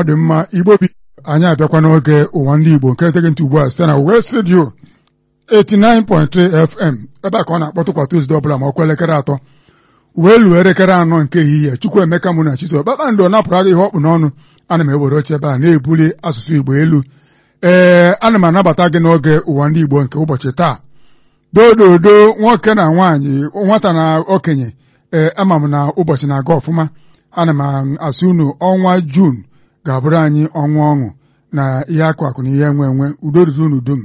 dị mma igbo bi anyị abịakwa n'oge ụwa ndị igbo nke nteghị ntị ugbu a site na West Radio 89.3 FM ebe a ka ọ na-akpọtụ kwa Tuzdee ọbụla ma ọkwa elekere atọ wee luo elekere anọ nke ehihie Chukwu Emeka mụ na Chiso kpakpando napụrụ agha ihe ọkpụ n'ọnụ ana m ewere oche ebe a na-ebuli asụsụ igbo elu ee ana m anabata gị n'oge ụwa ndị igbo nke ụbọchị taa dododo nwoke na nwaanyị nwata na okenye ee ama m na ụbọchị na-aga ọfụma ana m asị unu ọnwa Juun ga-abụrụ anyị ọnwa ọṅụ na ihe akụ akụ na ihe enwe enwe udo ruru unu dum